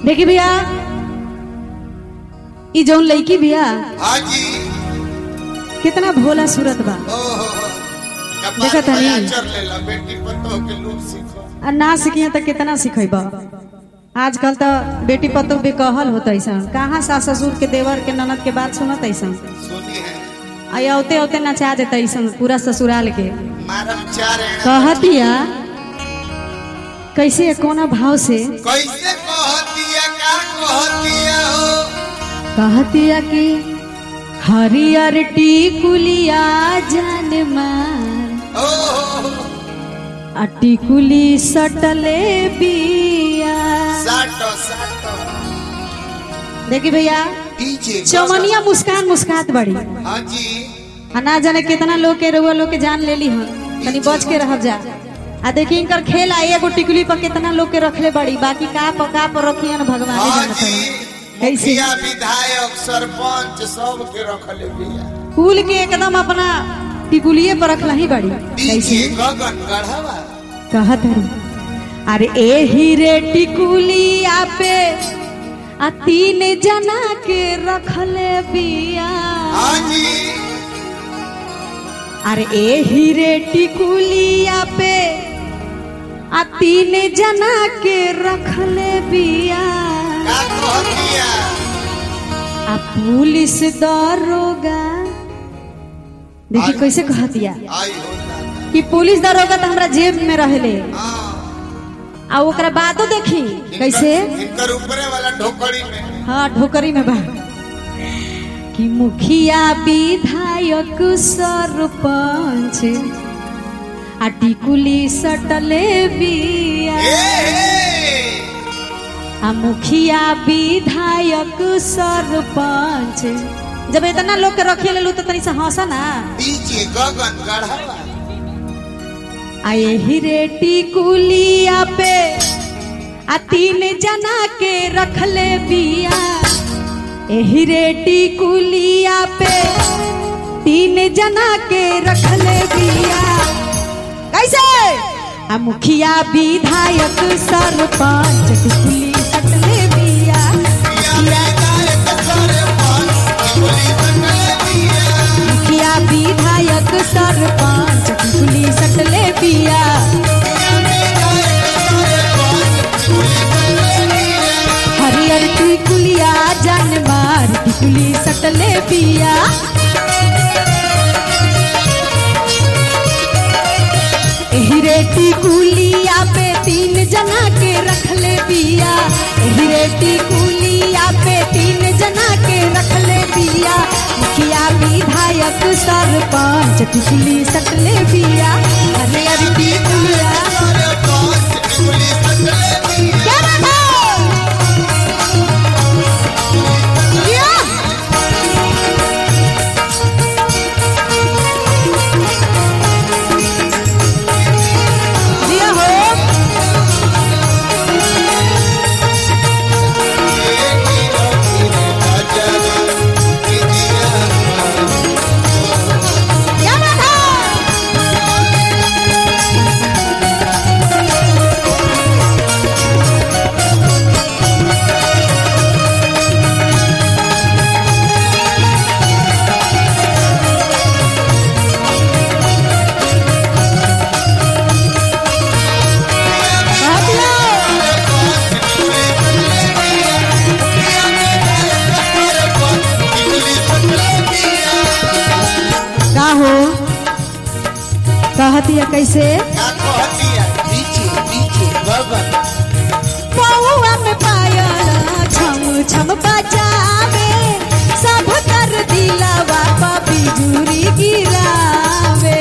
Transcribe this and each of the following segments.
देखी भैया ई जौन लड़की भैया हाँ जी कितना भोला सूरत बा ओहो देखा कपार तनी? पर आचर लेला बेटी पतो के लूप सीखो आ ना सीखिए तो कितना सीखेब आजकल तो बेटी पतो भी कहल होता ऐसा कहाँ सास ससुर के देवर के ननद के बात सुनत ऐसा सुनी है आ औते औते नचा देता ऐसा पूरा ससुराल के मारम चार है कहतिया कैसे कोना भाव से कैसे कहतिया का कहतिया हो कहतिया कि हरियर टिकुलिया जान मार ओहो आ टिकुली सटले बिया साटो साटो देखी भैया डीजे चौमनिया मुस्कान मुस्कात बड़ी हाँ जी आ ना जाने कितना लोग के रउआ लोग के जान लेली हन तनी बच के रह जा आ देखी इनकर खेल आई एगो टिकुली पर कितना लोग के रखले बड़ी बाकी का पर का पर रखियन भगवान हाँ जानत जी हन कैसे मुखिया विधायक सरपंच सब के रखले बिया कुल के एकदम अपना टिकुलिए पर रखला ही बड़ी डीजे कैसे गगन गढ़वा कहत हरी अरे ए हीरे टिकुलिया पे आ तीन जना के रखले बिया हाँ जी अरे ए हीरे टिकुलिया पे आ तीन जना के रखले बिया का कहतिया आ पुलिस दरोगा देखी आई- कैसे कहतिया आई हो दादा कि पुलिस दरोगा तो हमरा जेब में रहले हाँ आ ओकरा बातो देखी कैसे इनकर- इनकर ऊपरे वाला ढोकड़ी में हाँ ढोकरी में बा कि मुखिया विधायक सरपंच आ टिकुली सटले बिया ए, आ मुखिया विधायक सरपंच जब इतना लोग के रखे लेलू तो तनी से हंसा ना डीजे गगन गढ़वा आ यही रे टिकुलिया पे आ तीन जना के रखले बिया एही रे टिकुलिया पे तीन जना के रखले बिया कैसे आ मुखिया विधायक सरपंच टिकुली सटले बिया मुखिया विधायक सरपंच टिकुली सटले बिया हरियर टिकुलिया जान मार टिकुली सटले बिया एही रे टिकुलिया पे तीन जना के रखले बिया एही रे टिकुलिया पे तीन जना के रखले बिया मुखिया विधायक सरपंच टिकुली सटले बिया हरियर टिकुलिया क्या बात है या! जिया हो क्या बात है का हो कहतिया कैसे पौआ में पायल छम छम बजावे सब कर दिलवा पा बिजुरी गिरावे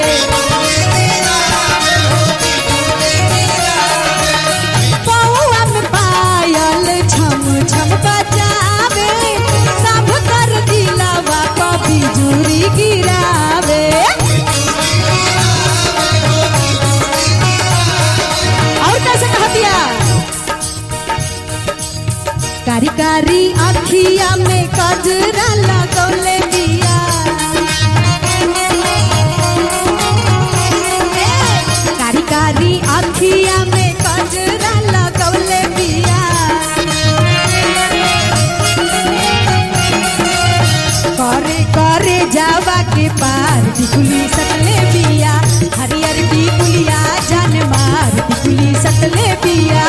पौआ में पायल छम छम बजावे सब कर दिलवा पा बिजुरी गिरावे और कैसे कहतिया कारी कारी अखिया में कजरा लगौले बिया कारी कारी अखिया में कजरा लगौले बिया टिकुली सटले बिया हरियर टिकुलिया जान मार टिकुली सटले बिया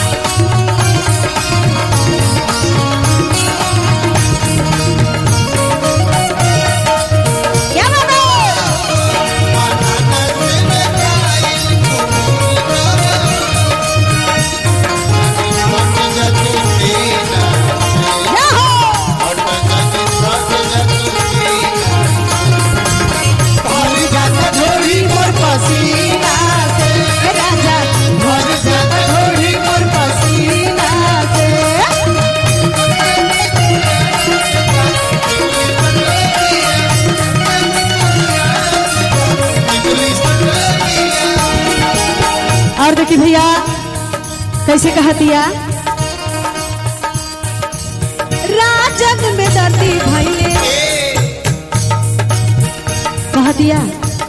क्या बात है क्या हो झोरी मोर पसीना से राजा भर जाता झोरी मोर पसीना से और देखिए भैया कैसे कहा दिया राजन में दर्दी भैले कहा दिया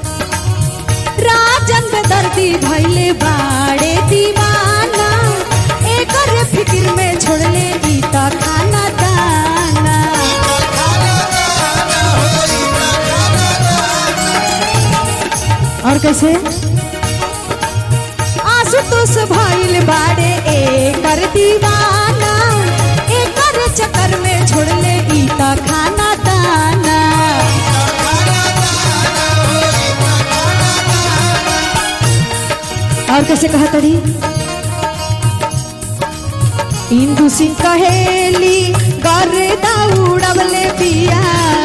राजन में दर्दी भैले बाड़े दीवाना एकर फिक्र में छोड़ले ई त खाना दाना और कैसे आशुतोष भइल बाड़े एकर दीवाना एकर चक्कर में छोड़ले ई त खाना दाना और कैसे कहा तड़ी इंदु सिंह कहेली गर्दा उड़वले बिया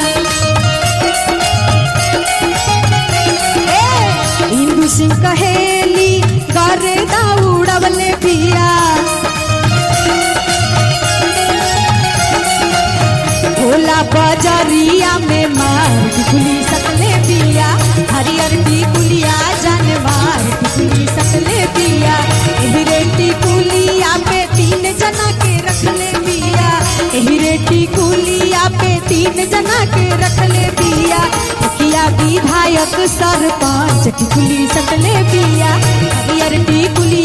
ए, इंदु सिंह कहेली गर्दा उड़वले बिया भोला बजरिया में मार टिकुली सकले बिया हरियर टिकुलिया जान मार टिकुली सकले बिया एहिरे टिकुलिया पे तीन जना के रखले बिया एहिरे टिकुलिया पे तीन जना के रखले बिया किया विधायक सरपंच टिकुली सकले बिया हरियर टिकुलिया